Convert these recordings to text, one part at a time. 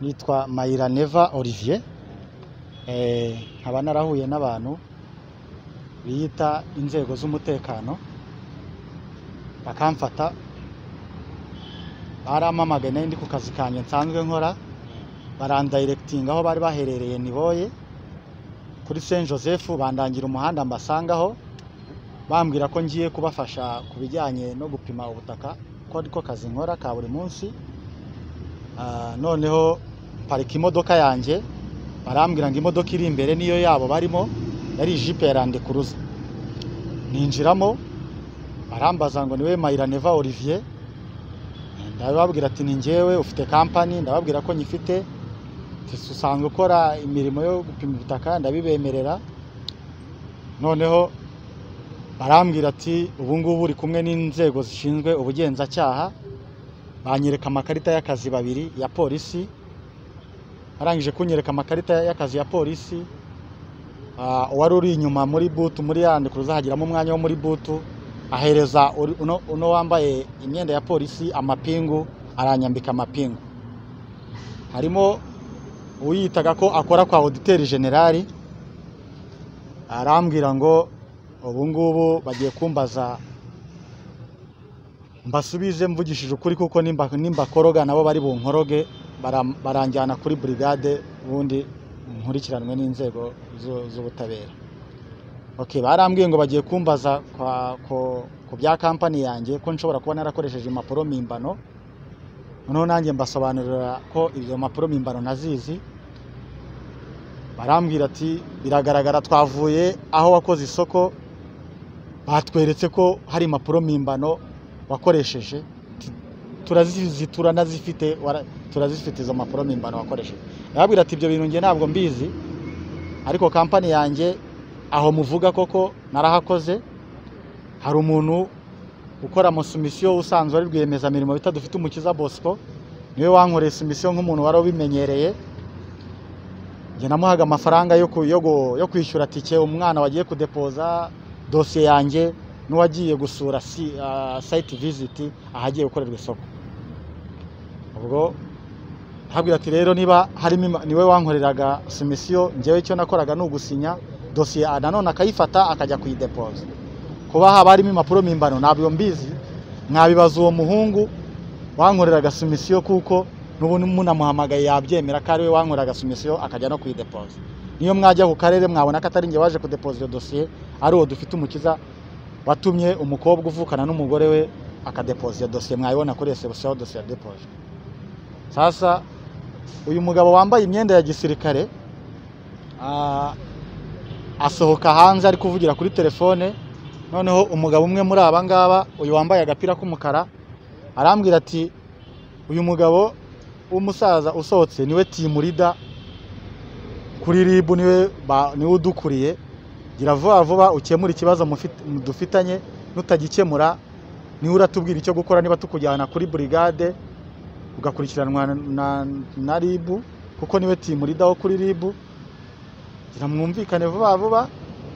nitwa Mayiraneva Olivier Eh, nkaba narahuye n'abantu biyita inzego z'umutekano bakamfata barampamagaye nari ndi ku kazi kanjye nsanzwe nkora barandayirekitinga aho bari baherereye niboye kuri Saint Joseph bandangira umuhanda mbasangaho bambwira ko ngiye kubafasha ku bijyanye no gupima ubutaka ko ariko kazi nkora ka buri munsi Ah, noneho parika imodoka yanjye barambwira ngo imodoka iri imbere niyo yabo barimo yari ijipe ya landekuruza ninjiramo barambaza ngo niwe mayiraneva olivier ndababwira ati ni njyewe ufite kampani ndababwira ko nyifite ati usanzwe ukora imirimo yo gupima ubutaka ndabibemerera noneho barambwira ati ubu ngubu uri kumwe n'inzego zishinzwe ubugenzacyaha banyereka amakarita y'akazi babiri ya polisi arangije kunyereka amakarita y'akazi ya polisi ah, uwari uri inyuma muri butu muri yandi kuruza hagiramo umwanya wo muri butu ahereza uri- uno, uno wambaye imyenda ya polisi amapingu aranyambika amapingu harimo uyitaga ko akora kwa auditeri generali arambwira ngo ubu ngubu bagiye kumbaza mbasubize mvugishije ukuri kuko nimba nimbakoroga nabo bari bunkoroge baram- baranjyana kuri burigade ubundi nkurikiranwe n'inzego zu- z'ubutabera okay barambwiye ngo bagiye kumbaza kwa- ko- ku bya kampani yanjye ko nshobora kuba narakoresheje impapuro mpimbano noneho nanjye mbasobanurira ko izo mpapuro mpimbano nazizi barambwira ati biragaragara twavuye aho wakoze isoko batweretse ko hari impapuro mpimbano wakoresheje Ti- turazizi turanazifite wara- turazifite izo mpapuro mpimbano wakoresheje ndababwira ati ibyo bintu njye ntabwo mbizi ariko kampani yanjye aho muvuga koko narahakoze hari umuntu ukora amasumisiyo usanzwe ari rwiyemezamirimo bita dufite umukiza bosco niwe wankoreye sumisiyo nk'umuntu wari ubimenyereye njye namuhaga amafaranga yo, ku, yo, gu- yo kwishyura tike umwana wagiye kudepoza dosiye yanjye n'uwagiye gusura si, uh, site visit ahagiye gukorerwa isoko ubwo habwira ati rero niba harimo ima- niwe wankoreraga sumisiyo njyewe icyo nakoraga ni ugusinya dosiye ah, nanone akayifata akajya kuyidepoza kuba haba harimo impapuro mpimbano ntabyo mbizi mwabibaza uwo muhungu wankoreraga sumisiyo kuko n'ubu munamuhamagaye yabyemera ko ari we wankoreraga sumisiyo akajya no kuyidepoza niyo mwajya ku karere mwabona ko atari njye waje kudepoza iyo dosiye ari uwo dufite umukiza watumye umukobwa uvukana n'umugore we akadepoza iyo dosiye mwayibona kuri resebusiyo aho dosiye yadepoje sasa uyu mugabo wambaye imyenda ya gisirikare ah, asohoka hanze ari kuvugira kuri telefone noneho umugabo umwe muri aba ngaba uyu wambaye agapira k'umukara arambwira ati uyu mugabo w'umusaza usohotse niwe timurida kuri ribu niwe ba- niwe udukuriye gira vuba vuba ukemura ikibazo mufit- dufitanye nutagikemura niwe uratubwira icyo gukora niba tukujyana kuri burigade ugakurikiranwa na, na ribu kuko niwe timurida wo kuri ribu gira mwumvikane vuba vuba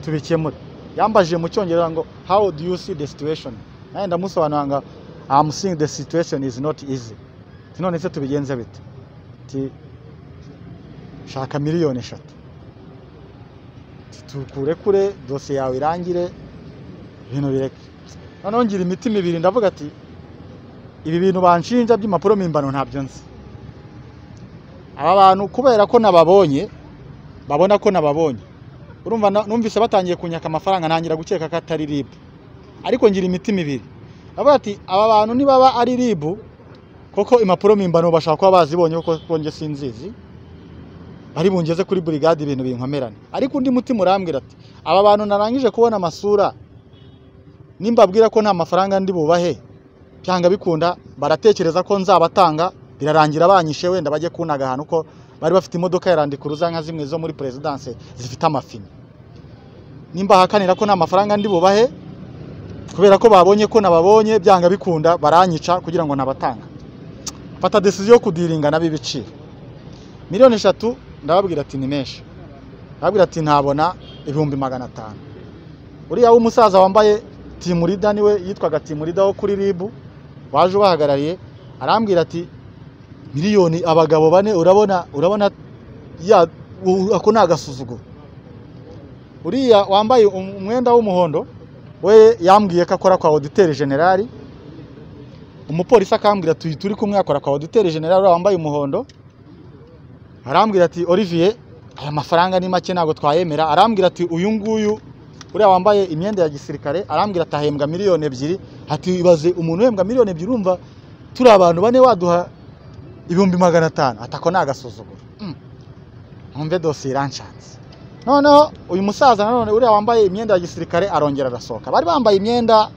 tubikemure yambajije mu cyongereza ngo how do you see the situation nanjye ndamusobanurira ngo I'm seeing the situation is not easy Ati, none se tubigenze bite ati shaka miliyoni eshatu Ati, tukure kure dosiye yawe irangire ibintu bireke noneho ngira imitima ibiri ndavuga ati ibi bintu banshinja by'impapuro mpimbano ntabyo nzi aba bantu kubera ko nababonye babona ko nababonye urumva na- numvise batangiye kunyaka amafaranga ntangira gukeka ko atari ribu ariko ngira imitima ibiri avuga ati aba bantu nibaba ari ribu koko impapuro mpimbano bashobora kuba bazibonye kuko kuko njye sinzizi bari bungeze kuri burigade ibintu binkomerane ariko undi mutima urambwira ati aba bantu narangije kubona amasura nimbabwira ko nta mafaranga ndi bubahe byanga bikunda baratekereza ko nzabatanga birarangira banyishe wenda bajye kunaga ahantu ko bari bafite imodoka ya landikuruza nka zimwe zo muri perezidanse zifite amafini nimbahakanira ko nta mafaranga ndi bubahe kubera ko babonye ko nababonye byanga bikunda baranyica kugira ngo nabatanga fata desiziyo yo kudiringa n'ab'ibiciro miliyoni eshatu ndababwira ati ni menshi ndababwira ati ntabona ibihumbi magana atanu uriya w'umusaza wambaye timurida niwe yitwaga timurida wo kuri ribu waje ubahagarariye arambwira ati miliyoni abagabo bane urabona urabona ya u- ako ni agasuzuguro uriya wambaye um- umwenda w'umuhondo we yambwiye ko akora kwa oditeri generali umupolisi akambwira ati turi kumwe akora kwa oditeri generali uriya wambaye umuhondo arambwira ati Olivier aya mafaranga ni make ntabwo twayemera arambwira ati uyu nguyu uriya wambaye imyenda ya gisirikare arambwira ati ahembwa miliyoni ebyiri ati ibaze umuntu uhembwa miliyoni ebyiri urumva turi abantu bane waduha ibihumbi magana atanu ati ako ni agasuzuguro Mm. ntumve dosiye iranshanze noneho uyu musaza nanone uriya wambaye imyenda ya gisirikare arongera arasohoka bari bambaye imyenda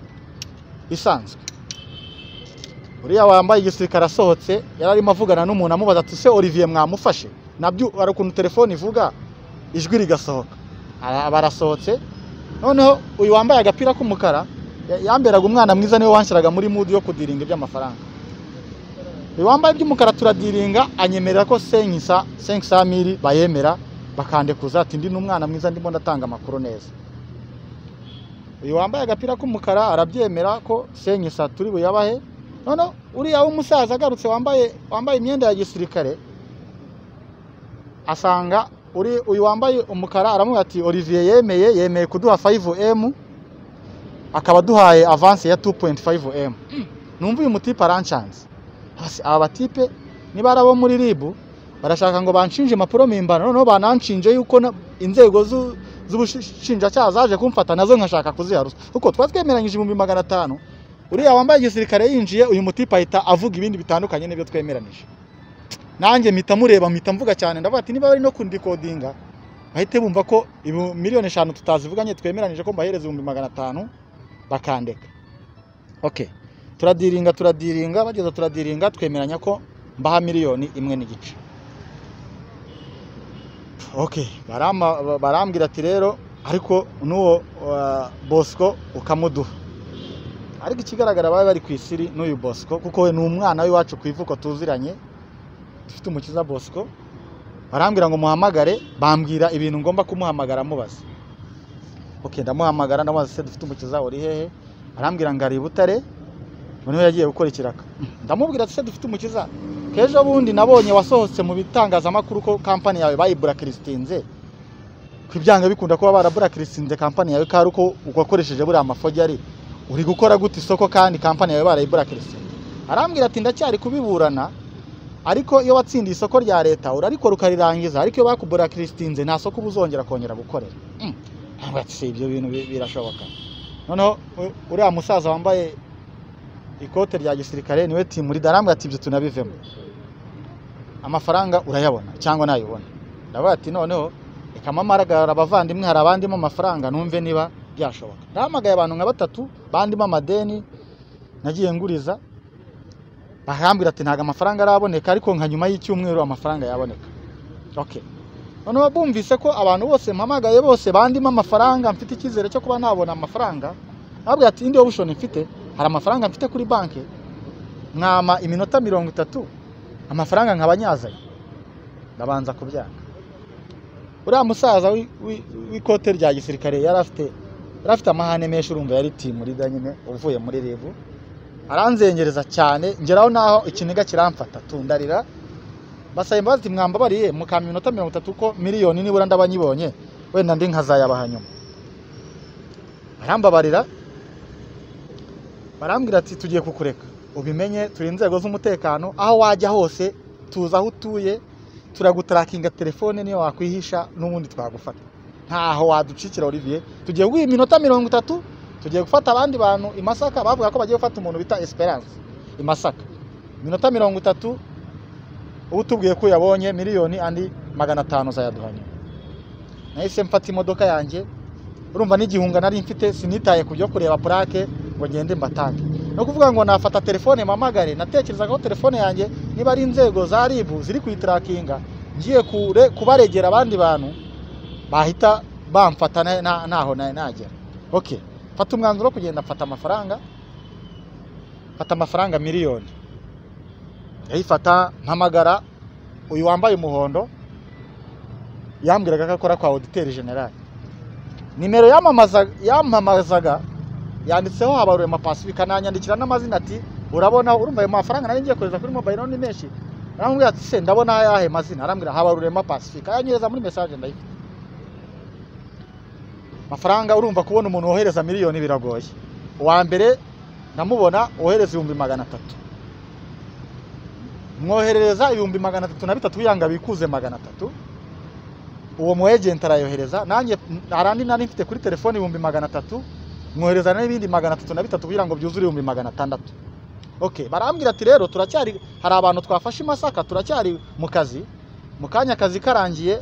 isanzwe uriya wambaye igisirikare asohotse yari arimo avugana n'umuntu amubaza ati se Olivier mwamufashe nabyo hari ukuntu telefone ivuga ijwi rigasohoka Ara- barasohotse noneho uyu wambaye agapira k'umukara ya- yamberaga umwana mwiza niwe wanshyiraga muri mudu yo kudiringa iby'amafaranga uyu wambaye iby'umukara turadiringa anyemerera ko senkisa senkisamiri bayemera bakandekuza ati ndi n'umwana mwiza ndimo ndatanga amakuru neza uyu wambaye agapira k'umukara arabyemera ko senkisa turi buyabahe noneho uriya w'umusaza agarutse wambaye wambaye imyenda ya gisirikare asanga uri uyu wambaye umukara aramubwira ati Olivier yemeye yemeye kuduha 5M akaba duhaye avance ya 2.5M numva uyu mutipe aranshanze hasi aba batipe niba ari abo muri RIB barashaka ngo banshinje impapuro mpimbano noneho bananshinje yuko na- inzego zu- z'ubushinjacyaha zaje kumfata nazo nkashaka kuziharuza kuko twari twemeranyije ibihumbi magana atanu uriya wambaye igisirikare yinjiye uyu mutipe ahita avuga ibindi bitandukanye n'ibyo twemeranije nanjye mpita mureba mpita mvuga cyane ndavuga ati niba bari no kundikodinga bahite bumva ko ibu- miliyoni eshanu tutazivuganye twemeranyije ko mbahereza ibihumbi magana atanu bakandeka okay turadiringa turadiringa bageza turadiringa twemeranya ko mbaha miliyoni imwe n'igice okay barama, barambwira ati rero ariko n'uwo uh, bosco ukamuduha ariko ikigaragara bari bari ku isiri n'uyu bosco kuko we ni umwana w'iwacu ku ivuko tuziranye dufite umukiza bosco barambwira ngo muhamagare bambwira ibintu ngomba kumuhamagara mubaza ok ndamuhamagara ndamubaza se dufite umukiza uri hehe arambwira ngo ari i butare noneho yagiye gukora ikiraka ndamubwira ati se dufite umukiza kejo bundi nabonye wasohotse mu bitangazamakuru ko kampani yawe bayiburakirisitinze ku ibyanga bikunda kuba baraburakirisitinze kampani yawe ko ari uko uwakoresheje buriya mafojyari uri gukora gute isoko kandi kampani yawe barayiburakirisitinze arambwira ati ndacyari kubiburana ariko iyo watsindiye isoko rya leta urarikora ukarirangiza ariko iyo bakuburakirisitinze nta soko uba uzongera kongera gukorera Mm. Ntabwo ati se ibyo bintu bi- birashoboka noneho u- uriya musaza wambaye ikote rya gisirikare niwe timu ridarambwira ati ibyo tunabivemo amafaranga urayabona cyangwa ntayibona ndavuga ati noneho reka mpamagara abavandimwe hari abandimo amafaranga numve niba byashoboka ndahamagaye abantu nka batatu bandimo amadeni nagiye nguriza bahambwira ati ntabwo amafaranga araboneka ariko nka nyuma y'icyumweru amafaranga yaboneka okay noneho bumvise ko abantu bose mpamagaye bose bandimo amafaranga mfite icyizere cyo kuba nabona amafaranga babwira ati indi option mfite hari amafaranga mfite kuri banki mwama iminota mirongo itatu amafaranga nkabanyazanye ndabanza kubyanga uriya musaza wi- wi- w'ikote rya gisirikare yari afite yari afite amahane menshi urumva yari timu rida nyine uvuye muri ribu aranzengereza cyane ngeraho naho ikiniga kiramfata tundarira basaba imbabazi ati mwambabariye mukampa iminota mirongo itatu ko miliyoni nibura ndabanyibonye wenda ndi nkazayabaha nyuma arambabarira barambwira ati tugiye kukureka ubimenye turi inzego z'umutekano aho wajya hose tuzi aho utuye turagutarakinga telefone niyo wakwihisha n'ubundi twagufata ntaho waducikira Olivier tugiye guha iminota mirongo itatu tugiye gufata abandi bantu i Masaka bavuga ko bagiye gufata umuntu bita Esperance i Masaka iminota mirongo itatu uba utubwiye ko uyabonye miliyoni andi magana atanu uzayaduha nyuma nahise mfata imodoka yanjye urumva n'igihunga nari mfite sinitaye ku byo kureba purake ngo ngende mbatange no kuvuga ngo nafata telefone mpamagare natekerezaga ko telefone yanjye niba ari inzego za RIB ziri kuyitarakinga ngiye kure kubaregera abandi bantu bahita bamfata na- na- naho na- nagera okay mfata umwanzuro wo kugenda mfata amafaranga mfata amafaranga miliyoni ndayifata mpamagara uyu wambaye umuhondo yambwiraga ko akora kwa oditeri generali nimero yamamaza yamamazaga yanditseho habarurema pacifique ananyandikira n'amazina ati urabona urumva ayo mafaranga nari ngiye kohereza kuri mobile money menshi aramubwira ati se ndabona ayahe mazina arambwira habarurema pacifique ayanyereza muri message ndayifite amafaranga urumva kubona umuntu wohereza miliyoni biragoye uwa mbere ndamubona wohereza ibihumbi magana atatu mwoherereza ibihumbi magana atatu na bitatu yanga bikuze magana atatu uwo mu ejenti arayohereza nanjye hari andi nari mfite kuri telefone ibihumbi magana atatu mwohereza n'ibindi magana atatu na bitatu kugira ngo byuzure ibihumbi magana atandatu okay barambwira ati rero turacyari hari abantu twafashe i masaka turacyari mu kazi mu kanya akazi karangiye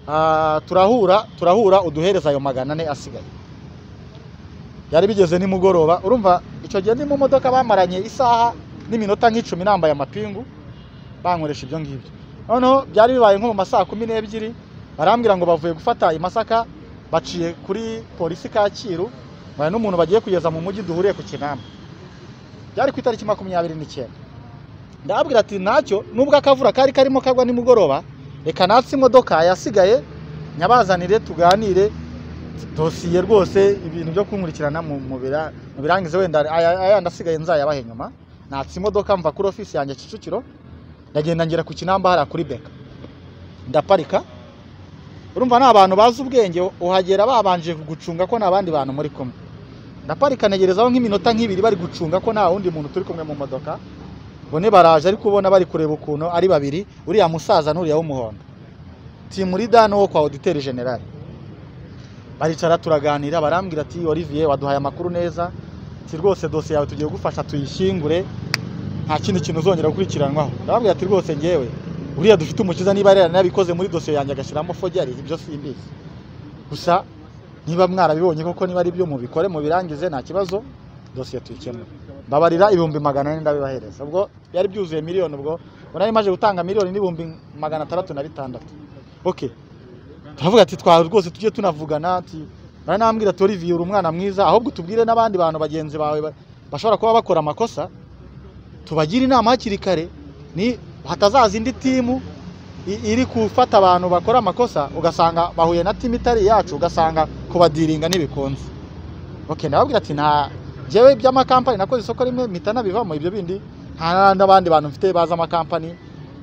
ah, turahura turahura uduhereza ayo magana ane asigaye byari bigeze nimugoroba urumva icyo gihe ndi mu modoka bamaranye isaha n'iminota nk'icumi nambaye amapingu bankoresha ibyo ngibyo noneho byari bibaye nko mu masaha kumi n'ebyiri barambwira ngo bavuye gufata i Masaka baciye kuri polisi Kacyiru bari n'umuntu bagiye kugeza mu mujyi duhuriye ku Kinamba byari ku itariki makumyabiri n'icyenda ndababwira ati ntacyo nubwo akavura kari karimo kagwa nimugoroba reka natse imodoka yasigaye nyabazanire tuganire dosiye rwose ibintu byo kunkurikirana mu mu bira- mu birangize wenda aya- ayandi asigaye nzayabahe nyuma natse imodoka mva kuri ofisi yanjye Kicukiro ndagenda ngera ku Kinamba hariya kuri Beka ndaparika urumva ni abantu bazi ubwenge uhagera babanje gucunga ko nta bandi bantu muri kumwe ndaparika ntegerezaho nk'iminota nk'ibiri bari gucunga ko nta wundi muntu turi kumwe mu modoka bone baraje ariko ubona bari kureba ukuntu ari babiri uriya musaza n'uriya w'umuhondo timurida n'uwo kwa oditeri generali baricara turaganira barambwira ati olivier waduhaye amakuru neza ati rwose dosiye yawe tugiye gufasha tuyishyingure nta kindi kintu uzongera gukurikiranwaho ndababwira ati rwose ngewe uriya dufite umukiza niba yari yarabikoze muri dosiye yanjye agashyiramo fogiari ibyo simbizi gusa niba mwarabibonye koko niba ari byo mubikore mubirangize nta kibazo dosiye tuyikemura mbabarira ibihumbi magana ane ndabibahereza ubwo byari byuzuye miliyoni ubwo ubwo nari maze gutanga miliyoni n'ibihumbi magana atandatu na bitandatu okay turavuga ati twa rwose tujye tunavugana ati baranambwira ati olivier uri umwana mwiza ahubwo tubwire n'abandi bantu bagenzi bawe ba- bashobora kuba bakora amakosa tubagire inama hakiri kare ni hatazaza indi timu i- iri gufata abantu bakora amakosa ugasanga bahuye na timu itari iyacu ugasanga kubadiringa ntibikunze okay ndababwira ati nta njyewe iby'amakampani nakoze isoko rimwe mpita nabivamo ibyo bindi nta n'abandi bantu mfite bazi amakampani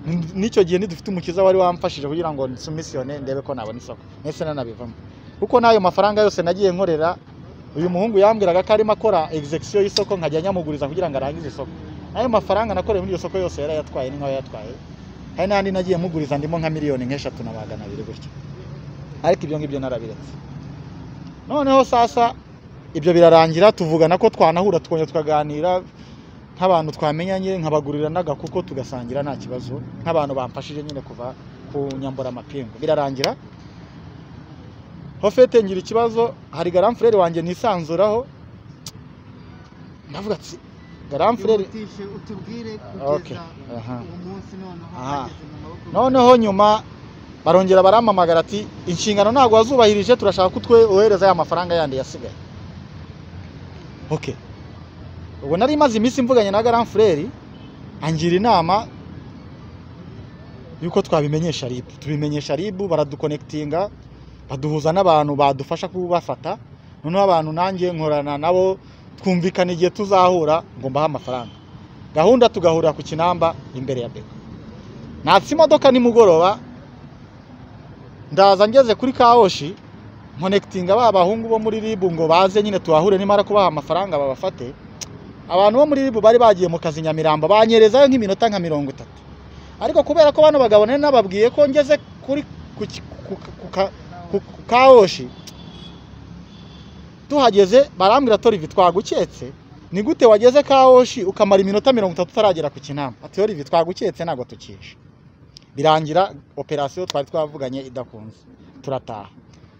N- n'icyo gihe ntidufite umukiza wari wamfashije kugira ngo nsumisiyone ndebe ko nabona isoko ndetse nanabivamo kuko n'ayo mafaranga yose nagiye nkorera uyu muhungu yambwiraga ko arimo akora execution y'isoko nkajya nyamuguriza kugira ngo arangize isoko ayo mafaranga nakoreye muri iyo soko yose yarayatwaye n'inka yatwaye hari n'andi nagiye muguriza ndimo nka miliyoni nk'eshatu na magana abiri gutyo ariko ibyo ngibyo narabiretse noneho sasa ibyo birarangira tuvugana ko twanahura tukongera tukaganira nk'abantu twamenyanye nkabagurira n'agakuko tugasangira nta kibazo nk'abantu bamfashije nyine kuva ku nyambura amapingu birarangira hofete ngira ikibazo hari garamfureri wanjye nisanzuraho ndavuga ati garamfureri Wihutishe utubwire Okay, kugeza aha. uwo munsi noneho Aha. hageze mu maboko noneho nyuma barongera barampamagara ati inshingano ntabwo wazubahirije turashaka ko twe wohereza ya mafaranga yandi yasigaye okay ubwo nari maze iminsi mvuganye na garan fureri angira inama yuko twabimenyesha ribu tubimenyesha ribu baradukonekitinga baduhuza n'abantu badufasha kubafata noneho abantu nanjye nkorana nabo twumvikana igihe tuzahura ngo mbahe amafaranga gahunda tugahurira ku kinamba imbere ya beka natse imodoka nimugoroba ndaza ngeze kuri kawoshi nkonekitinga ba bahungu bo muri ribu ngo baze nyine tubahure nimara kubaha amafaranga babafate abantu bo muri ribu bari bagiye mu kazi nyamirambo banyerezayo nk'iminota nka mirongo itatu ariko kubera ko bano bagabo nari nababwiye ko ngeze kuri ku, ki- ku, ku, ku, ka- ku, ku kawoshi tuhageze barambwira torivi twaguketse ni gute wageze kawoshi ukamara iminota mirongo itatu utaragera ku kinama ati olivi twaguketse ntabwo tukishe birangira operasiyo twari twavuganye idakunze turataha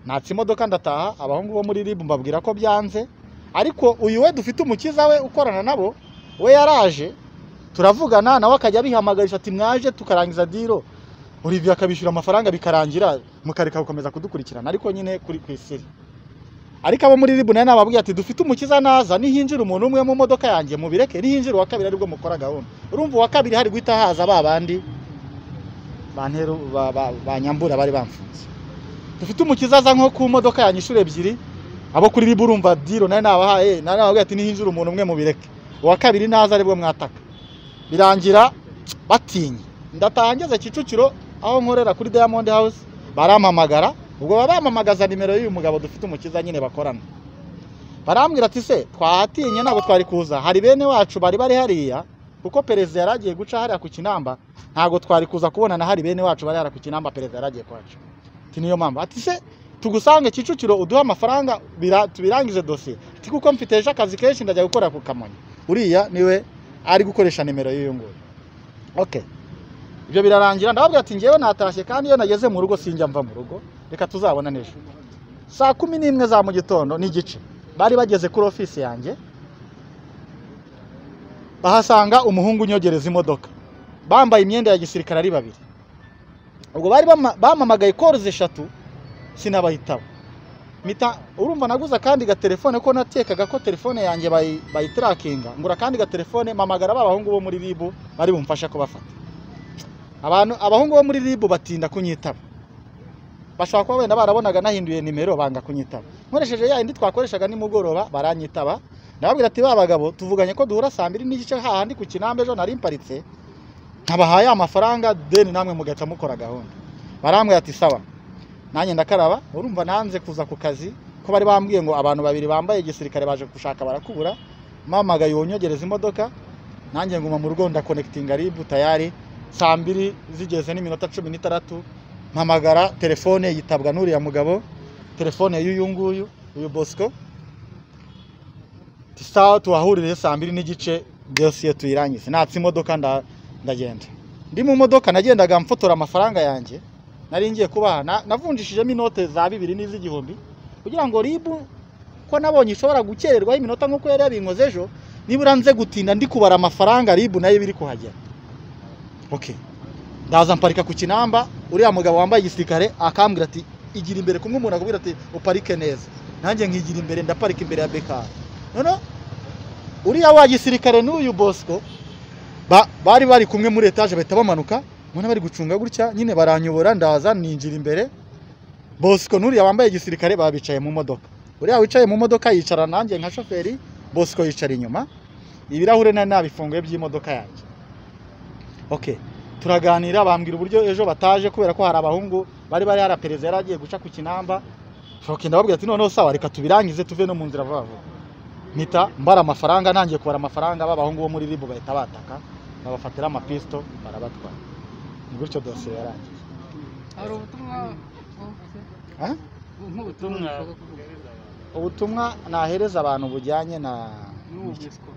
natse imodoka ndataha abahungu bo muri ribu mbabwira ko byanze ariko uyu we dufite umukiza we ukorana nabo we yaraje turavugana nawe akajya abihamagarisha ati mwaje tukarangiza diro olivier akabishyura amafaranga bikarangira mukareka gukomeza kudukurikirana ariko nyine kuri ku isiri ariko abo muri ribu nayo nababwiye ati dufite umukiza naza nihinjira umuntu umwe mu modoka yanjye mubireke nihinjira uwa kabiri aribwo mukora gahunda urumva uwa kabiri hari guhita haza ba bandi banteru ba- ba- banyambura bari bamfunze dufite umukiza aza nko ku modoka yanjye inshuro ebyiri abo kuri ribu urumva diro nayo nabahaye nayo nababwiye ati nihinjira umuntu umwe mubireke uwa kabiri naza aribwo mwataka birangira batinye ndatangiza kicukiro aho nkorera kuri diamond house barampamagara ubwo baba bampamagaza nimero y'uyu mugabo dufite umukiza nyine bakorana barambwira ati se twahatinye ntabwo twari kuza hari bene wacu bari bari hariya kuko perezida yari agiye guca hariya ku kinamba ntabwo twari kuza kubona na hari bene wacu bari hariya ku kinamba perezida yari agiye kwacu ati niyo mpamvu ati se tugusange kicukiro uduhe amafaranga bira- tubirangize dosiye ati kuko mfite ejo akazi kenshi ndajya gukora ku kamonyi uriya niwe ari gukoresha nimero y'uyu nguyu okay ibyo birarangira ndababwira ati ngewe natashye kandi iyo nageze mu rugo sinjya mva mu rugo reka tuzabona n'ejo saa kumi n'imwe za mu gitondo n'igice bari bageze kuri ofisi yanjye bahasanga umuhungu unyogereza imodoka bambaye imyenda ya gisirikare ari babiri ubwo bari bama- bampamagaye koruzi eshatu sinabahitabo mpita urumva naguze akandi gatelefone ko natekaga ko telefone yanjye bayi- bayitarakinga ngura akandi gatelefone mpamagara ba bahungu bo muri ribu bari bumfasha kubafata abantu abahungu bo muri ribu batinda kunyitaba bashobora kuba wenda barabonaga nahinduye nimero banga kunyitaba nkoresheje ya yindi twakoreshaga nimugoroba baranyitaba ndababwira ati ba bagabo tuvuganye ko duhura saa mbiri n'igice hahandi ku kinamba ejo nari mparitse nkabahaye amafaranga deni namwe mugahita mukora gahunda barambwira ati sawa nanjye ndakaraba urumva nanze kuza ku kazi ko bari bambwiye ngo abantu babiri bambaye igisirikare baje gushaka barakubura mamagaye wonyogereza imodoka nanjye nguma mu rugo ndakonekitinga ribu tayari saa mbiri zigeze n'iminota cumi n'itandatu mpamagara telefone yitabwa n'uriya mugabo telefone y'uyu nguyu uyu bosco sawa tuhahurire saa mbiri n'igice dosiye tuyirangize natse imodoka nda- ndagenda ndi mu modoka nagendaga mfotora amafaranga yanjye nari ngiye kubaha na- navunjishijemo inote za bibiri n'iz'igihumbi kugira ngo ribu ko nabonye ishobora gukererwaho iminota nk'uko yari yabinkoze ejo nibura nze gutinda ndi kubara amafaranga ribu nayo biri kuhagera okay ndaza mparika ku kinamba uriya mugabo wambaye igisirikare akambwira ati igira imbere kumwe umuntu akubwira ati uparike neza nanjye nkigira imbere ndaparika imbere ya bekari noneho uriya wa gisirikare n'uyu bosco ba- bari bari kumwe muri etaje bahita bamanuka mbona bari gucunga gutya nyine baranyobora ndaza ninjira imbere bosco n'uriya wambaye igisirikare baba bicaye mu modoka uriya wicaye mu modoka yicara nanjye nka shoferi bosco yicara inyuma ibirahure nari nabifunguye by'imodoka yanjye okay turaganira bambwira uburyo ejo bataje kubera ko hari abahungu bari bari hari perezida yari agiye guca ku kinamba shoke ndababwira ati noneho sawa reka tubirangize tuve no mu nzira vuba vuba mpita mbara amafaranga ntangiye kubara amafaranga b'abahungu bo muri ribu bahita bataka babafatira amapisto barabatwara ni gutyo dosiye yarangiye hari ubutumwa wavuze? Aha. nk'ubutumwa ushaka kuvuga ubutumwa nahereza abantu bujyanye na n'ubu busiko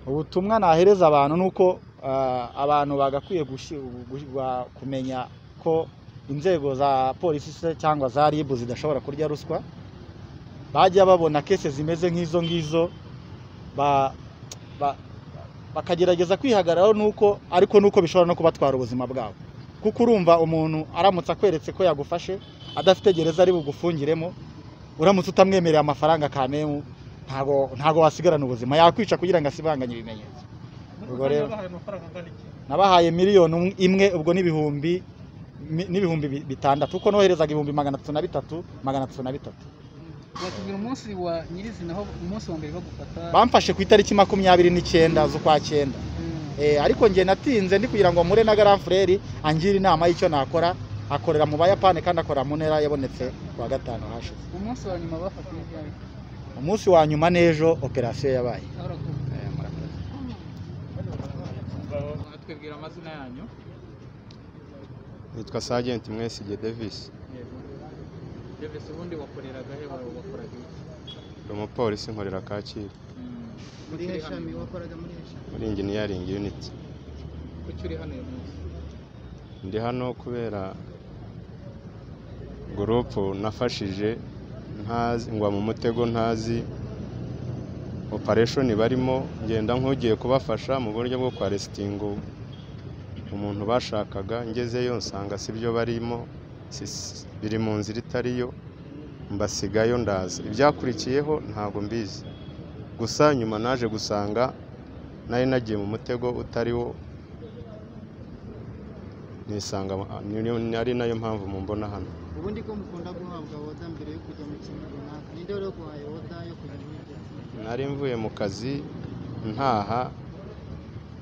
ubutumwa nahereza abantu ni uko ah, abantu bagakwiye gushi- gu- ba- kumenya ko inzego za polisi se cyangwa za ribu zidashobora kurya ruswa bajya babona kese zimeze nk'izo ngizo ba- ba- bakagerageza kwihagararaho nuko ariko nuko bishobora no kubatwara ubuzima bwabo kuko urumva umuntu aramutse akweretse ko yagufashe adafite gereza ari bugufungiremo uramutse utamwemereye amafaranga kamemu ntago ntago wasigarana ubuzima yakwica kugira ngo asibanganye ibimenyetso ubwo rero nabahaye miliyoni um- imwe ubwo n'ibihumbi mi- n'ibihumbi bi- bitandatu kuko noherezaga ibihumbi magana atatu na bitatu magana atatu na bitatu watubwira umunsi wa nyirizina aho umunsi wa mbere bagufata bamfashe ku itariki makumyabiri n'icyenda z'ukwa cyenda Mm. Eh, ariko njye natinze ndi kugira ngo mpure na garamfureri angira inama y'icyo nakora akorera mu bayapani kandi akora mu ntera yabonetse ku wa gatanu hashize umunsi wa nyuma bafatiye ibyawe umunsi wa nyuma n'ejo operasiyo yabaye aho urakoze Eh, murakoze twibwira amazina yanyu nitwa Sergeant Mwesigye Davis devese ubundi wakoreraga he wawe wakoraga iki ndi umupolisi nkorera Kacyiru muri heshami wakoraga muri heshami muri engineering unit kuki uri hano uyu munsi ndi hano kubera gurupu nafashije ntazi ngwa mu mutego ntazi operation barimo ngenda nk'ugiye kubafasha mu buryo bwo kwarestinga umuntu bashakaga ngezeyo nsanga sibyo barimo si- biri mu nzira itariyo mbasigayo ndaza ibyakurikiyeho ntabwo mbizi gusa nyuma naje gusanga nari nagiye mu mutego utari wo nisanga niyo- ari nayo mpamvu mumbona hano ubundi ko mukunda guhabwa oda mbere yo kujya mu kintu runaka ninde wari waguhaye oda yo kujya muri ibyo nari mvuye mu kazi ntaha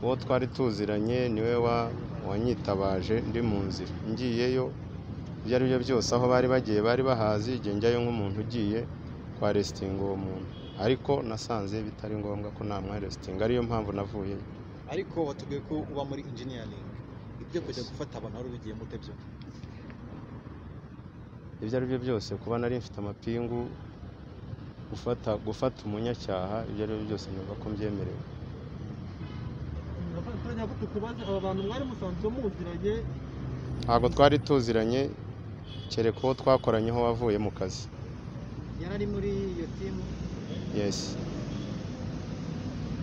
uwo twari tuziranye niwe wa wanyitabaje ndi mu nzira ngiyeyo ibyo ari byo byose aho bari bagiye bari bahazi igihe njyayo nk'umuntu ugiye kwa resitinga uwo muntu ariko nasanze bitari ngombwa ko namwa resitinga ariyo mpamvu navuyeyo ariko watubwiye ko uba muri engineering ibyo kujya gufata abantu wari ubigiyemo ute byo ibyo ari byo byose kuba nari mfite amapingu gufata gufata umunyacyaha ibyo ari byo byose numva ko mbyemerewe turajya tukubaze aba bantu mwari musanzwe muziranye ntabwo twari tuziranye kereka uwo twakoranyeho wavuye mu kazi yari ari muri iyo timu yesi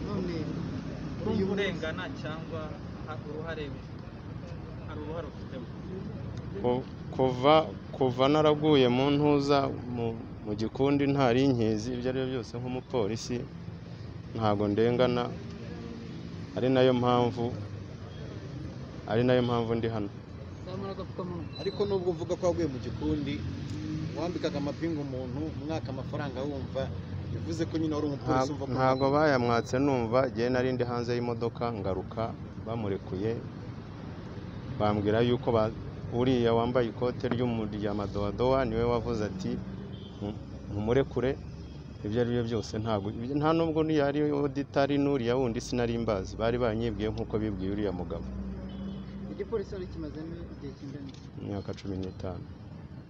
none uyu urengana cyangwa ha- uruhare hari uruhare ufitemo Ku- kuva kuva naraguye mu ntuza mu, mu gikundi ntari inkizi ibyo ari byo byose nk'umupolisi ntabwo ndengana ari nayo mpamvu ari nayo mpamvu ndi hano zamura agapfukamunwa ariko nubwo uvuga ko waguye mu gikundi wambikaga amapingu umuntu umwaka amafaranga wumva bivuze ko nyine wari umupolisi Nta- umva ko ntabwo bayamwatse numva ngewe nari ndi hanze y'imodoka ngaruka bamurekuye bambwira yuko ba- uriya wambaye ikote ry'umu- rya madowadowa niwe wavuze ati "Mu- mumurekure ibyo ari byo byose ntabwo ibyo- nta nubwo niyo ari oditari n'uriya wundi sinari mbazi bari banyibwiye nk'uko bibwiye uriya mugabo igipolisi wari kimazemo igihe kingana iki? imyaka cumi n'itanu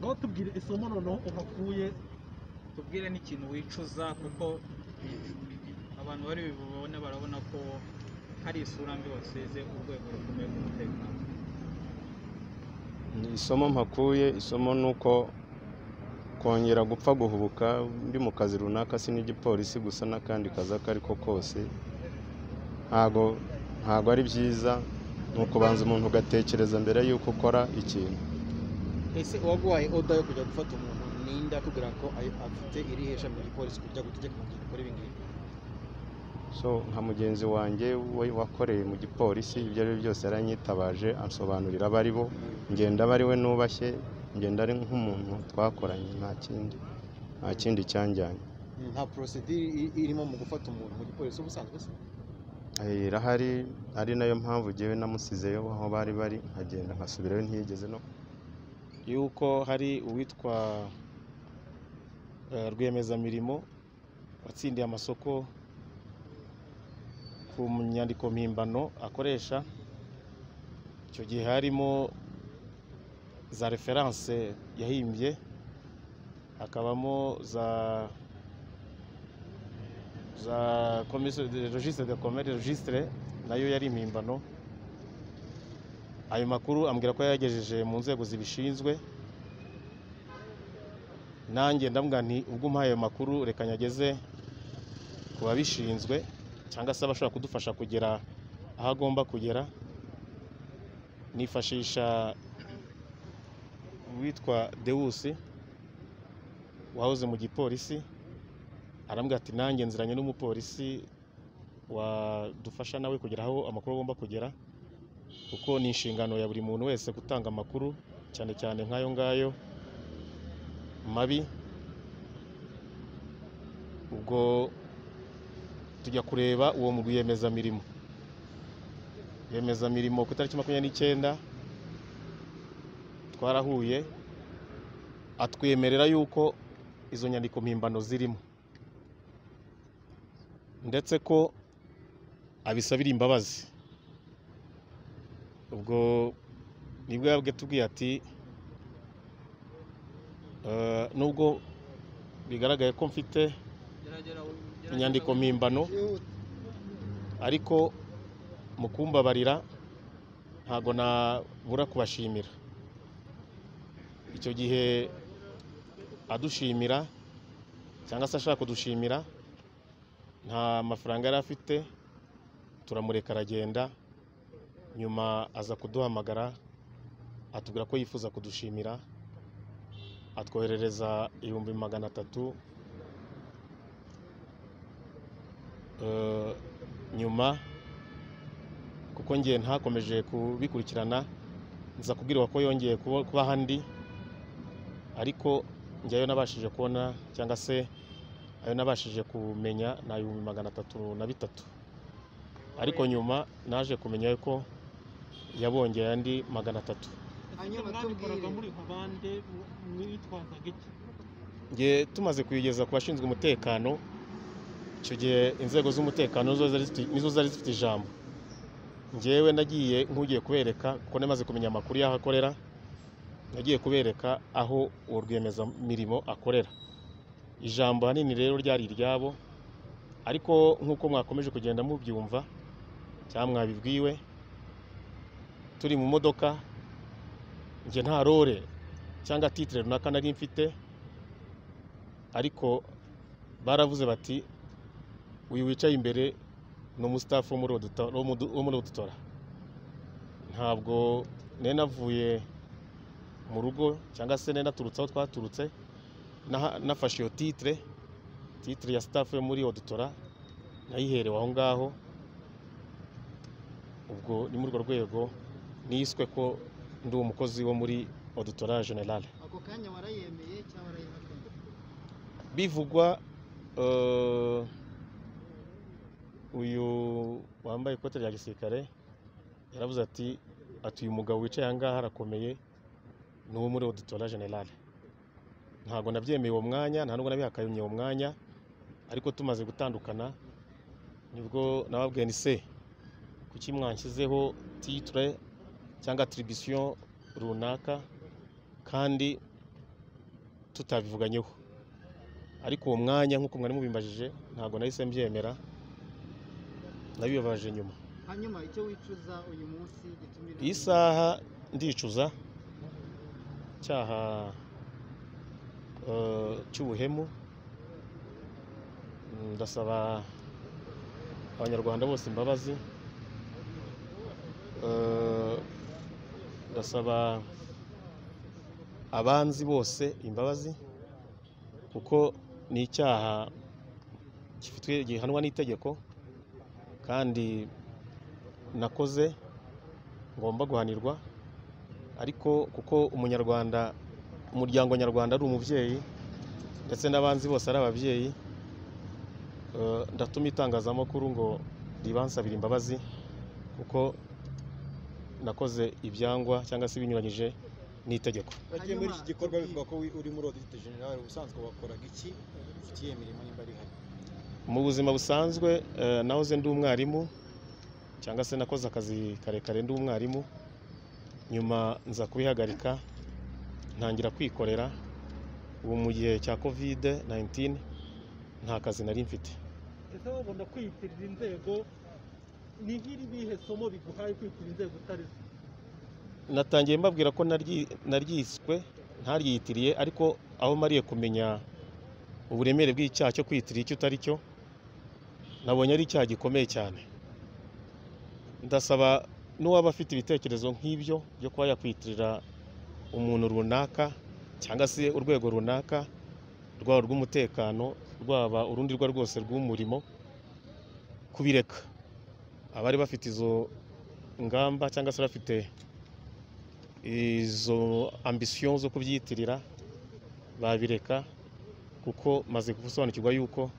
ngaho tubwire isomo noneho uhakuye tubwire n'ikintu wicuza kuko abantu bari bubone barabona ko hari isura mbi wasize urwego rukomeye rw'umutekano Ni isomo mpakuye isomo ni uko kongera gupfa guhubuka ndi mu kazi runaka si n'igipolisi gusa n'akandi kazi ako ari ko kose ntago ntago ari byiza ni ukubanza umuntu ugatekereza mbere y'uko ukora ikintu ese uwaguhaye oda yo kujya gufata umuntu ninde akubwira ko ayo- afite iri hesha mu gipolisi kujya gutegeka kugira gukora ibi ngibi so nka mugenzi wanjye we wakoreye mu gipolisi ibyo ari byo byose yaranyitabaje ansobanurira abo ari bo ngenda aba ari we nubashye ngenda ari nk'umuntu twakoranye nta kindi nta kindi cyanjyanye nta porosedire i- irimo mu gufata umuntu mu gipolisi ubusanzwe se Eh, irahari ari nayo mpamvu ngewe namusizeyo aho bari bari nkagenda nkasubirayo ntiyigeze no yuko hari uwitwa eh, rwiyemezamirimo watsindiye amasoko ku nyandiko mpimbano akoresha icyo gihe harimo za referanse yahimbye hakabamo za za komisiyo registre de commerce registre nayo yari impimbano ayo makuru ambwira ko yayagejeje mu nzego zibishinzwe nanjye ndamubwira nti ubwo umpaye ayo makuru reka nyageze ku babishinzwe cyangwa se abashobora kudufasha kugera aho agomba kugera nifashisha uwitwa dewusi wahoze mu gipolisi arambwira ati nanjye nziranye n'umupolisi wadufasha nawe kugera aho amakuru agomba kugera kuko ni inshingano ya buri muntu wese gutanga amakuru cyane cyane nk'ayo ngayo mabi ubwo tujya kureba uwo mu rwiyemezamirimo rwiyemezamirimo ku itariki makumyabiri n'icyenda twarahuye atwemerera yuko izo nyandiko mpimbano zirimo ndetse ko abisabira imbabazi ubwo nibwo yabwe tubwiye ati "Eh, nubwo bigaragaye ko mfite inyandiko mpimbano ariko mu kumbabarira ntabwo nabura kubashimira icyo gihe adushimira cyangwa se ashaka kudushimira nta mafaranga yari afite turamureka aragenda nyuma aza kuduhamagara atubwira ko yifuza kudushimira atwoherereza ibihumbi magana atatu Eh, nyuma kuko ngiye ntakomeje kubikurikirana nza kubwirwa ko yongeye kuba kuba ahandi ariko njyayo nabashije kubona cyangwa se ayo nabashije kumenya ni ibihumbi magana atatu na bitatu ariko nyuma naje kumenya ko yabongeye andi magana atatu hanyuma mwabikoraga tubwire muri nka bande mu- mwitwazaga iki nge tumaze kuyigeza ku bashinzwe umutekano icyo gihe inzego z'umutekano zo zari zifite- nizo zari zifite ijambo ngewe nagiye nk'ugiye kubereka kuko namaze kumenya amakuru y'aho akorera nagiye kubereka aho uwo rwiyemezamirimo akorera ijambo ahanini rero ryari iryabo ariko nk'uko mwakomeje kugenda mubyumva cyangwa mwabibwiwe turi mu modoka njye nta rore cyangwa titire runaka nari mfite ariko baravuze bati uyu wicaye imbere ni umusitafu wo muri Auditor- wo mu- wo muri odutora ntabwo nari navuye mu rugo cyangwa se nari naturutse aho twaturutse naha- nafashe iyo titire titire ya sitafu yo muri odutora nayiherewe aho ngaho ubwo ni muri urwo rwego niswe ko ndi umukozi wo muri odutora generale ako kanya warayemeye cyangwa warayihakanye bivugwa eh, uyu wambaye ikote rya gisirikare yaravuze ati ati uyu mugabo wicaye aha ngaha arakomeye ni uwo muri odutora generale ntabwo nabyemeye uwo mwanya nta nubwo nabihakanye uwo mwanya ariko tumaze gutandukana nibwo nababwiye ni se kuki mwanshyizeho titire cyangwa atiribisiyo runaka kandi tutabivuganyeho ariko uwo mwanya nk'uko mwari mubimbajije ntabwo nahise mbyemera nabibabaje nyuma hanyuma icyo wicuza uyu munsi gitumira iyi saha ndicuza cyaha eh, cy'ubuhemu Mm, ndasaba abanyarwanda bose imbabazi Eh, ndasaba abanzi bose imbabazi kuko ni icyaha gifitwe gihanwa n'itegeko kandi nakoze ngomba guhanirwa ariko kuko umunyarwanda umuryango nyarwanda ari umubyeyi ndetse n'abanzi bose ari ababyeyi eh, ndatuma itangazamakuru ngo ribansabire imbabazi kuko nakoze ibyangwa cyangwa se binyuranyije n'itegeko bagiye muri iki Hanyuma gikorwa tubwire. bivuga ko wi- uri muri odite generale ubusanzwe wakoraga iki ufitiye imirimo nimba ari hano mu buzima busanzwe eh, nahoze ndi umwarimu cyangwa se nakoze akazi karekare ndi umwarimu nyuma nza kubihagarika ntangira kwikorera ubu mu gihe cya kovide 19 nta kazi nari mfite ese wabona kwiyitirira inzego ni nk'iribihe somo biguhaye kwiyitirira inzego utari zo natangiye mbabwira ko naryi- naryiswe ntaryitiriye ariko aho mariye kumenya uburemere bw'icyaha cyo kwiyitirira icyo utari cyo nabonye ari icyaha gikomeye cyane ndasaba n'uwaba afite ibitekerezo nk'ibyo byo kuba yakwiyitirira umuntu runaka cyangwa se urwego runaka rwaba urw'umutekano rwaba urundi rwa rwose rw'umurimo kubireka abari bafite izo ngamba cyangwa se bafite izo ambisiyo zo kubyitirira babireka kuko maze gusobanukirwa yuko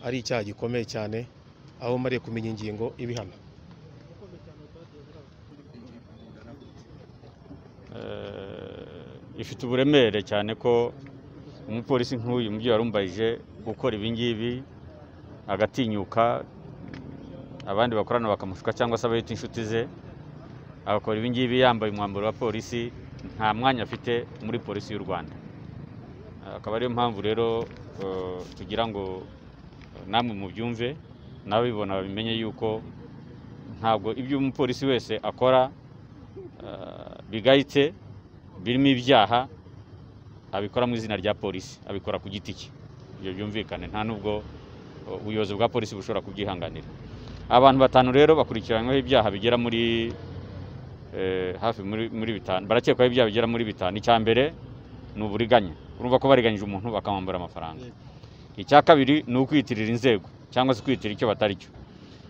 ari icyaha gikomeye cyane aho mariye kumenya ingingo ibihano Eh, ifite uburemere cyane ko umupolisi nk'uyu mubyeyi warumbayije gukora ibi ngibi agatinyuka abandi bakorana bakamushuka cyangwa se abayita inshuti ze agakora ibi ngibi yambaye umwambaro wa polisi nta mwanya afite muri polisi y'u rwanda Eh, akaba ariyo mpamvu rero eh, tugira ngo eh, namwe mubyumve n'ababibona babimenye yuko ntabwo ibyo umupolisi wese akora eh, bigayitse birimo ibyaha abikora mu izina rya polisi abikora ku giti cye ibyo byumvikane nta nubwo uh, ubuyobozi bwa polisi bushobora kubyihanganira abantu batanu rero bakurikiranyweho ibyaha bigera muri eh, hafi muri, muri bitanu barakekwaho ibyaha bigera muri bitanu icya mbere ni uburiganya urumva ko bariganyije umuntu bakamwambura amafaranga icya kabiri ni ukwiyitirira inzego cyangwa se kwiyitirira icyo batari cyo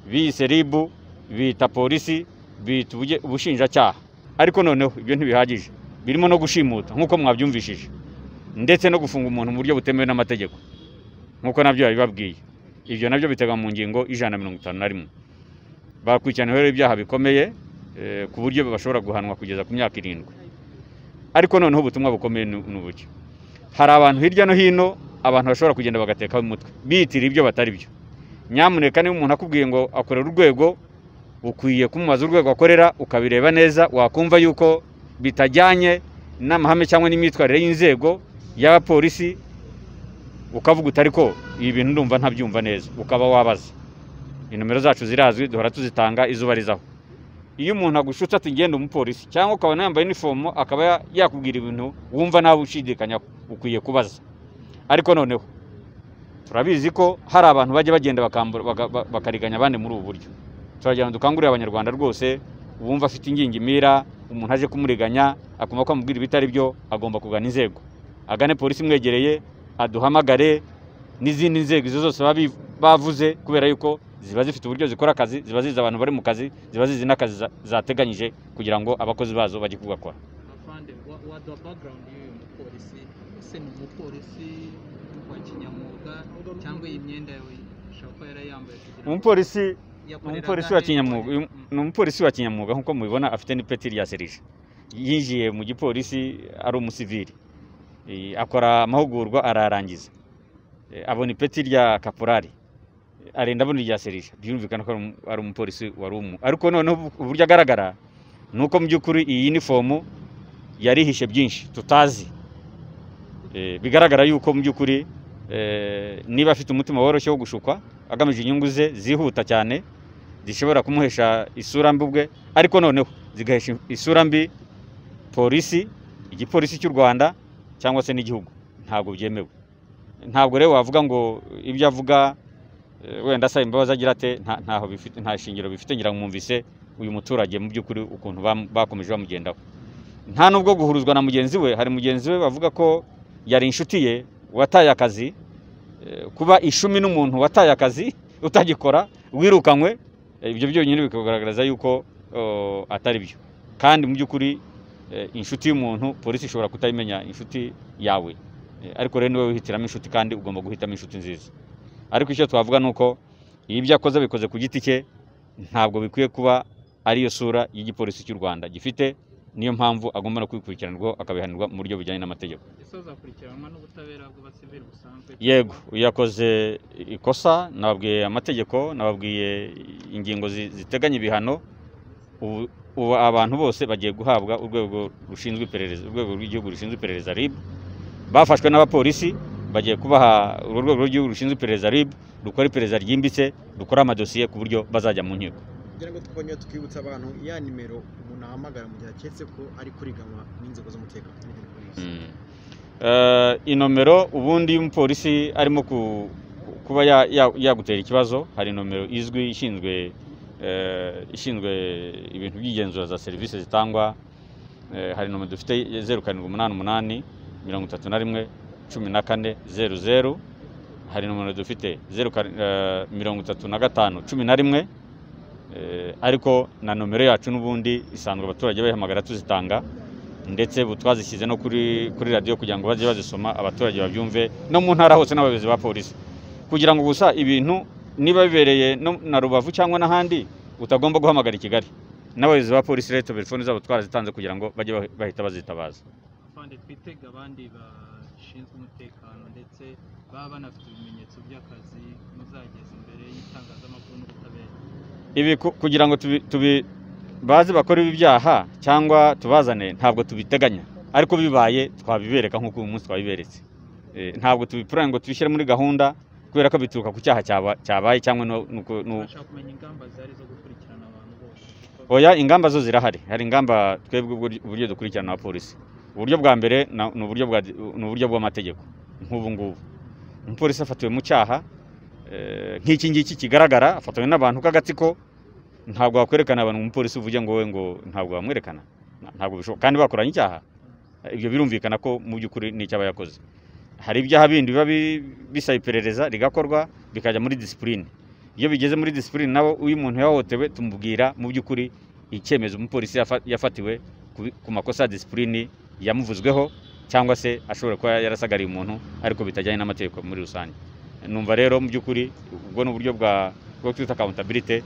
biyise ribu biyita polisi biyita ubuje- ubushinjacyaha ariko noneho ibyo ntibihagije birimo no gushimuta nk'uko mwabyumvishije ndetse no gufunga umuntu mu buryo butemewe n'amategeko nk'uko nabyo babibabwiye ibyo nabyo biteganywa mu ngingo ijana na mirongo itanu na rimwe bakurikiranyweho ibyaha bikomeye eh, ku buryo bashobora guhanwa kugeza ku myaka irindwi ariko noneho ubutumwa bukomeye ni ni ubuki hari abantu hirya no hino abantu bashobora kugenda bagatekaho umutwe biyitirira ibyo batari byo nyamuneka niba umuntu akubwiye ngo akorera urwego ukwiye kumubaza urwego akorera ukabireba neza wakumva yuko bitajyanye n'amahame cyangwa n'imyitwarire y'inzego y'abapolisi ukavuga utari ko ibi bintu ndumva ntabyumva neza ukaba wabaza inomero zacu zirazwi duhora tuzitanga izuba rizaho iyo umuntu agushutse ati ngenda umupolisi cyangwa ukabona yambaye inifomo akaba ya- yakubwira ibintu wumva nawe ushidikanya ukwiye kubaza ariko noneho turabizi ko hari abantu bajya bagenda bakambura- baga- ba- bakariganya abandi muri ubu buryo turagira ngo dukangurire abanyarwanda rwose uwumva afite ingingimira umuntu aje kumuriganya akumva ko amubwira ibitari byo agomba kugana inzego agane polisi imwegereye aduhamagare n'izindi nzego izo zose baba bi- bavuze kubera yuko ziba zifite uburyo zikora akazi ziba zizi abantu bari mu kazi ziba zizi n'akazi za- zateganyije kugira ngo abakozi bazo bajye kugakora afande wa- waduha background y'uyu mupolisi ese ni umupolisi wa kinyamwuga cyangwa iyi myenda yawe ishobora kuba yarayambaye kugira ngo umupolisi yakoreraga umupolisi wa Leta. kinyamwuga uyu- Mm. ni umupolisi wa kinyamwuga nk'uko mubibona afite n'ipeti rya serije yinjiye mu gipolisi ari umusivili Eh, akora amahugurwa ararangiza abona ipeti rya kaporari arenda abona irya serije byumvikana ko ari umu- ari umupolisi wari umu ariko noneho uburyo agaragara ni uko mu by'ukuri iyi unifomu yarihishe byinshi tutazi Eh, bigaragara yuko mu by'ukuri eh, niba afite umutima woroshye wo gushukwa agamije inyungu ze zihuta cyane zishobora kumuhesha isura mbi ubwe ariko noneho zigahesha isura mbi polisi igipolisi cy'u rwanda cyangwa se n'igihugu ntabwo byemewe ntabwo rero wavuga ngo ibyo avuga eh, wenda asaba imbabazi agira ate nta- ntaho bifite nta shingiro bifite ngira ngo mwumvise uyu muturage mu by'ukuri ukuntu bam- bakomeje bamugendaho nta nubwo guhuruzwa na mugenzi we hari mugenzi we bavuga ko yari inshuti ye wataye akazi eh, kuba ishumi n'umuntu wataye akazi utagikora wirukanywe Eh, ibyo byonyine bikagaragaza yuko oh, atari byo kandi mu by'ukuri eh, inshuti y'umuntu polisi ishobora kutayimenya inshuti yawe Eh, ariko rero niwe wihitiramo inshuti kandi ugomba guhitamo inshuti nziza ariko icyo twavuga ni uko iyo ibyo akoze abikoze ku giti cye ntabwo bikwiye kuba ariyo sura y'igipolisi cy'u rwanda gifite niyo mpamvu agomba no kwikurikiranirwa akabihanirwa mu buryo bujyanye n'amategeko ese azakurikiranwa n'ubutabera bw'abasivili busanzwe yego iyo yakoze ikosa nababwiye amategeko nababwiye ingingo zi- ziteganya ibihano ubu ubu abantu bose bagiye guhabwa urwego rushinzwe iperereza urwego rw'igihugu rushinzwe iperereza RIB bafashwe n'abapolisi bagiye kubaha urwo rwego rw'igihugu rushinzwe iperereza RIB rukora iperereza ryimbitse rukora amadosiye ku buryo bazajya mu nkiko kugira ngo twongere twibutsa abantu ya nimero umuntu ahamagara mu gihe aketse ko ari kuriganywa n'inzego z'umutekano n'ibintu muri ibyo. Eh, inomero ubundi iyo umupolisi arimo ku- kuba ya- ya- yagutera ikibazo hari inomero izwi ishinzwe eh, ishinzwe ibintu by'igenzura za serivisi zitangwa Eh, hari nomero dufite ye- zeru karindwi umunani umunani mirongo itatu na rimwe cumi na kane zeru zeru hari nomero dufite zeru kar- eh, mirongo itatu na gatanu cumi na rimwe Eh, ariko na nomero yacu n'ubundi isanzwe abaturage bayihamagara tuzitanga ndetse ubu twazishyize no kuri kuri radiyo kugira ngo bajye bazisoma abaturage babyumve no mu ntara hose n'abayobozi ba polisi kugira ngo gusa ibintu niba bibereye no- na rubavu cyangwa n'ahandi utagomba guhamagara i kigali n'abayobozi ba polisi rero telefoni zabo twarazitanze kugira ngo bajye bah- bahita bazitabaza afande twitega abandi bashinzwe umutekano ndetse baba banafite ibimenyetso by'akazi muzageza imbere y'itangazamakuru n'ubutabera ibi ku- kugira ngo tubi, tubi bazi bakora ibi byaha cyangwa tubazane ntabwo tubiteganya ariko bibaye twabibereka nk'uko uyu munsi twabiberetse Eh, ntabwo tubipurane ngo tubishyire muri gahunda kubera ko bituruka ku cyaha cyaba- cyabaye cyangwa no- nuko- nu- bashaka kumenya ingamba zari zo gukurikirana abantu bose oya ingamba zo zirahari hari ingamba twebwe uburyo- uburyo dukurikirana abapolisi uburyo bwa mbere na- ni uburyo bwa- ni uburyo bw'amategeko nk'ubu ngubu umupolisi afatiwe mu cyaha eh, nk'iki ngiki kigaragara afatiwe n'abantu k'agatsiko ntabwo wakwerekana abantu umupolisi uvuge ngo wowe ngo ntabwo wamwerekana Na- ntabwo bishoboka kandi bakoranye icyaha Eh, ibyo birumvikana ko mu by'ukuri ni icyaba yakoze hari ibyaha bindi biba bi- bisaba iperereza rigakorwa bikajya muri disipurine iyo bigeze muri disipurine nawe uyu muntu yahohotewe tumubwira mu by'ukuri icyemezo umupolisi yafa- yafatiwe ku- ku makosa ya disipurine yamuvuzweho cyangwa se ashobora kuba yarasagariye umuntu ariko bitajyanye n'amategeko muri rusange numva rero mu by'ukuri ubwo ni uburyo bwa bwo twita accountability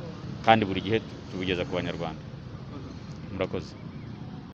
kandi buri gihe tubugeza ku banyarwanda Urakoze. murakoze